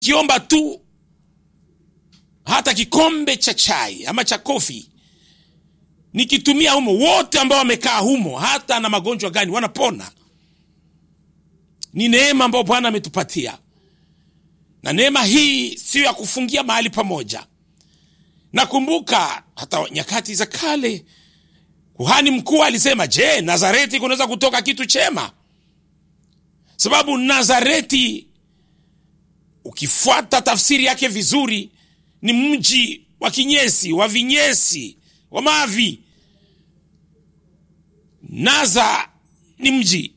kiomba tu hata kikombe cha chai ama cha kofi nikitumia humo, wote ambao wamekaa humo, hata na magonjwa gani, wanapona. Ni neema ambayo Bwana ametupatia, na neema hii siyo ya kufungia mahali pamoja. Nakumbuka hata nyakati za kale kuhani mkuu alisema, je, Nazareti kunaweza kutoka kitu chema? Sababu Nazareti ukifuata tafsiri yake vizuri ni mji wa kinyesi wa vinyesi wa mavi. Naza ni mji,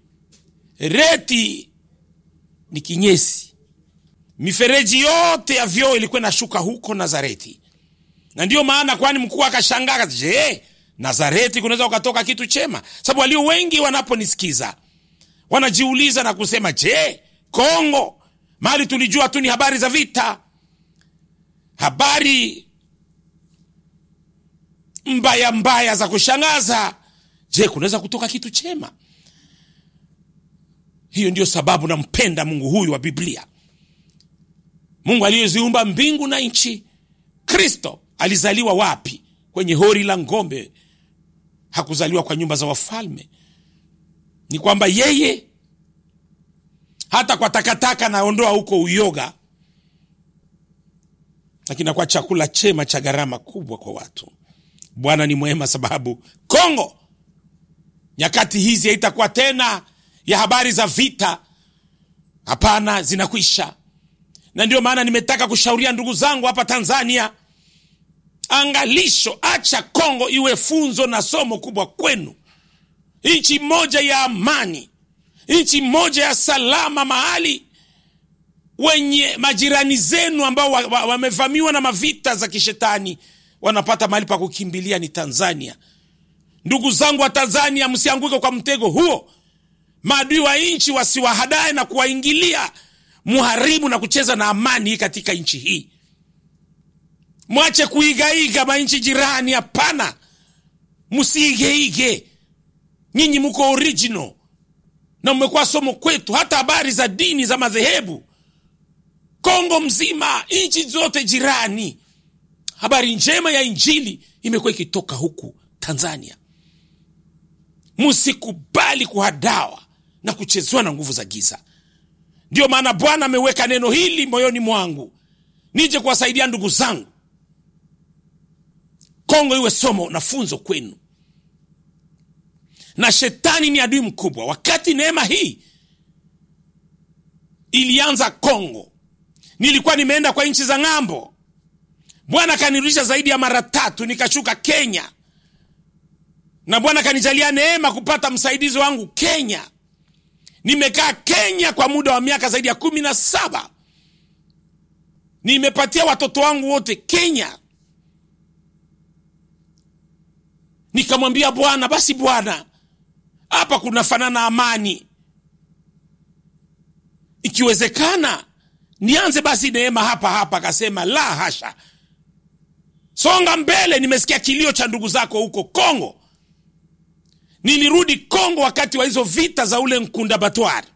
reti ni kinyesi. Mifereji yote ya vyoo ilikuwa inashuka huko Nazareti, na ndiyo maana kwani mkuu akashangaa, je, Nazareti kunaweza ukatoka kitu chema? Sababu walio wengi wanaponisikiza wanajiuliza na kusema, je, Kongo mahali tulijua tu ni habari za vita, habari mbaya mbaya za kushangaza. Je, kunaweza kutoka kitu chema? Hiyo ndiyo sababu nampenda Mungu huyu wa Biblia, Mungu aliyeziumba mbingu na nchi. Kristo alizaliwa wapi? Kwenye hori la ng'ombe. Hakuzaliwa kwa nyumba za wafalme. Ni kwamba yeye hata kwa takataka naondoa huko uyoga, lakini nakuwa chakula chema cha gharama kubwa kwa watu. Bwana ni mwema, sababu Kongo nyakati hizi haitakuwa tena ya habari za vita. Hapana, zinakwisha. Na ndio maana nimetaka kushauria ndugu zangu hapa Tanzania, angalisho, acha Kongo iwe funzo na somo kubwa kwenu. Nchi moja ya amani, nchi moja ya salama, mahali wenye majirani zenu ambao wamevamiwa wa, wa na mavita za kishetani wanapata mahali pa kukimbilia ni Tanzania. Ndugu zangu wa Tanzania, msianguke kwa mtego huo. Maadui wa nchi wasiwahadae na kuwaingilia muharibu na kucheza na amani katika nchi hii. Mwache kuigaiga manchi jirani. Hapana, msiigeige. Nyinyi mko original na mmekuwa somo kwetu, hata habari za dini za madhehebu Kongo mzima, nchi zote jirani, habari njema ya Injili imekuwa ikitoka huku Tanzania. Msikubali kuhadawa na kuchezewa na nguvu za giza. Ndiyo maana Bwana ameweka neno hili moyoni mwangu, nije kuwasaidia ndugu zangu. Kongo iwe somo na funzo kwenu, na shetani ni adui mkubwa. Wakati neema hii ilianza Kongo, nilikuwa nimeenda kwa nchi za ng'ambo. Bwana akanirudisha zaidi ya mara tatu, nikashuka Kenya na Bwana kanijalia neema kupata msaidizi wangu Kenya. Nimekaa Kenya kwa muda wa miaka zaidi ya kumi na saba. Nimepatia watoto wangu wote Kenya. Nikamwambia Bwana, basi Bwana, hapa kunafanana amani, ikiwezekana nianze basi neema hapa hapa. Akasema la hasha, songa mbele. Nimesikia kilio cha ndugu zako huko Kongo. Nilirudi Kongo wakati wa hizo vita za ule Nkunda Batwari.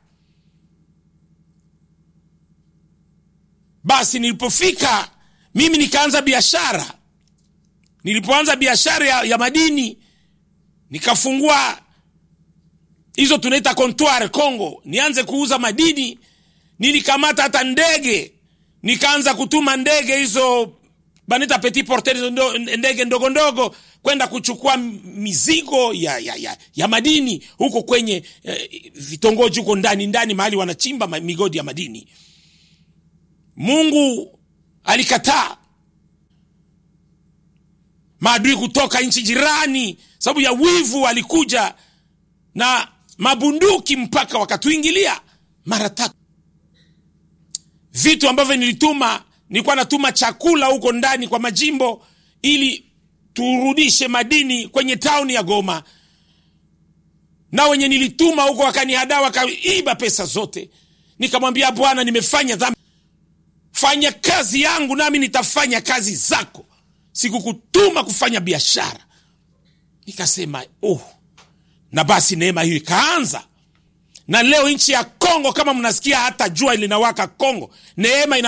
Basi nilipofika mimi nikaanza biashara. Nilipoanza biashara ya, ya madini nikafungua hizo tunaita comptoir Kongo, nianze kuuza madini. Nilikamata hata ndege, nikaanza kutuma ndege hizo banita petit porteur, ndege ndogo ndogo kwenda kuchukua mizigo ya, ya, ya, ya madini huko kwenye eh, vitongoji huko ndani ndani mahali wanachimba migodi ya madini. Mungu alikataa maadui kutoka nchi jirani, sababu ya wivu walikuja na mabunduki mpaka wakatuingilia mara tatu. Vitu ambavyo nilituma, nilikuwa natuma chakula huko ndani kwa majimbo ili turudishe madini kwenye tauni ya Goma, na wenye nilituma huko wakanihadaa, wakaiba pesa zote. Nikamwambia Bwana, nimefanya dhambi, fanya kazi yangu nami nitafanya kazi zako, sikukutuma kufanya biashara. Nikasema oh, na basi neema hiyo ikaanza na leo nchi ya Kongo, kama mnasikia hata jua linawaka Kongo, neema ina